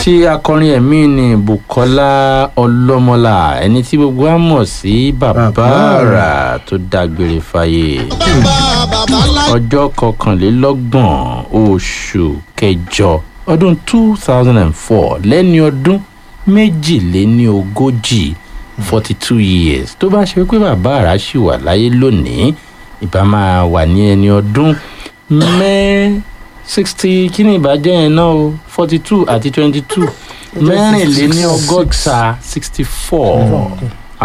tí akọrin ẹ̀mí ni bukola ọlọ́mọlá ẹni tí gbogbo á mọ̀ sí bàbá Bàbá àrà tó dágbére fáyé ọjọ́ kọkànlélọ́gbọ̀n oṣù kẹjọ ọdún two thousand and four lẹ́ni ọdún méjìléní ogójì forty two years tó bá ṣe pé bàbá àrà ṣì wà láyé lónìí ìbá máa wà ní ẹni ọdún mẹ́ sixty kí ni ìbàjẹ́ yẹn náà o forty two àti twenty two mẹ́rìnléní ọgọ́ta sixty four